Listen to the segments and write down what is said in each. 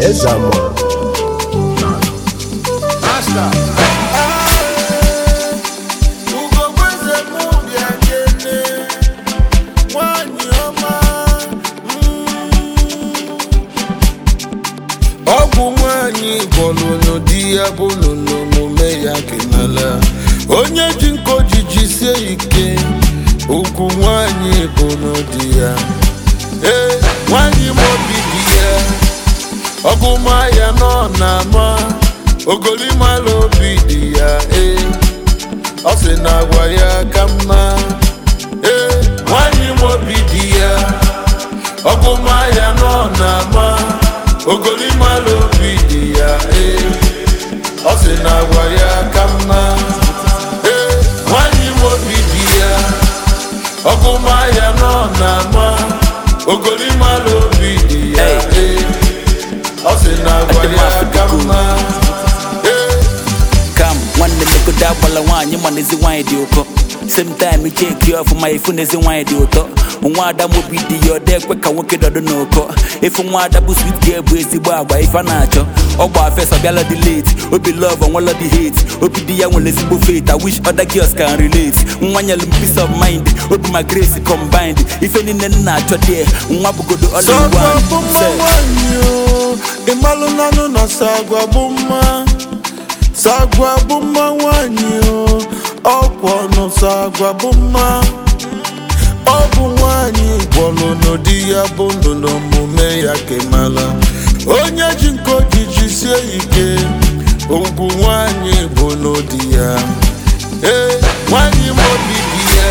eze amụọ Master. Ugogbe m bịa kele nwanyị ọma ọgwụ nwanyị gwọlụnụ di ya bụ n'omume ya kenala onye ji nko jiji sie ike ukwu nwanyị bụ n'ụdị ya ee nwanyị m obi dị ya ọgụma ya nọ na-ama ogolimala obi dị ya ee ọ sị na agwa ya ka mma ee nwanyị m obi dị ya ọgụma ya nọ na-ama ogolimala obi dị ya ee ọ sị na agwa ya ka mma ee nwanyị m obi dị ya ọgụma ya nọ na-ama ogolimala obi dị ya ee ọ sị na agwa ya ka mma ee kam nwanne megodo agbala nwaanyị mana ezi nwaanyị dị ụkọ same time cheki ọfụma ifu na ezi nwaanyị dị ụtọ nwa ada mobi dị ya ọda ekwe ka nwoke dọdụ n'ụkọ ifu nwa ada bụ swit girl bụ ezigbo agba ife a na-achọ ọgba fes ọbịala dị late obi love onwela dị hate obi dị ya nwere ezigbo faith i wish other girls can relate nwa nyelu m peace of mind obi ma grace combined ife niile m na-achọ dị nwa bụgodo all in Sagwa one bụ mma Say. nwanyị o ịmalụ nanụ na sagwa bụ mma sagwa bụ mma nwanyị o ọkwọ nụ sagwa bụ mma ọ bụ nwanyị gwọlụ n'ụdị ya bụ ndụ n'omume ya kemala onye ji nke ojiji sie ike ugwu nwanyị bụ n'ụdị ya ee nwanyị m obi dị ya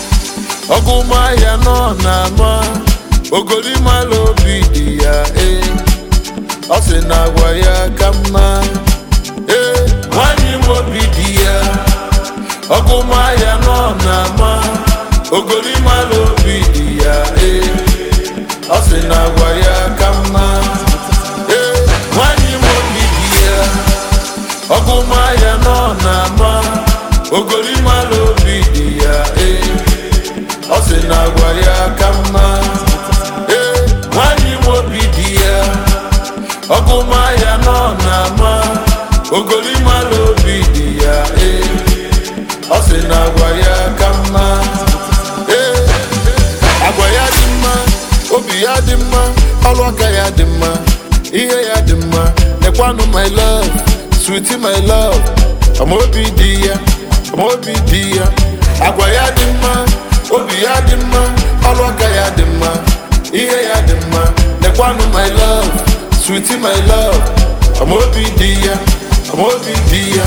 ọgụma ya nọ na-ama ogolimala obi dị ya ee ọ sị na agwa ya ka mma ee nwanyị m obi dị ya ọgụma ya nọ na-ama ogolimala obi dị ya ee ọ sị na agwa ya ka mma ee nwanyị m obi dị ya ọgụma ya nọ na-ama ogolimala obi dị ya ee ọ sị na agwa ya ka mma ee nwanyị m obi dị ya ọgụma ya nọ na-ama ogolimala obi dị ya ee ọ sị na agwa ya ka mma ee agwa ya dị mma obi ya dị mma ọrụ aka ya dị mma ihe ya dị mma nekwanụ my love sweetie my love amaobi dị ya amaobi dị ya agwa ya dị mma obi ya dị mma ọrụ aka ya dị mma ihe ya dị mma nekwanụ my love sweetie my love amaobi dị ya amaobi dị ya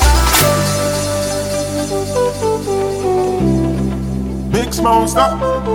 Big Smoke, stop.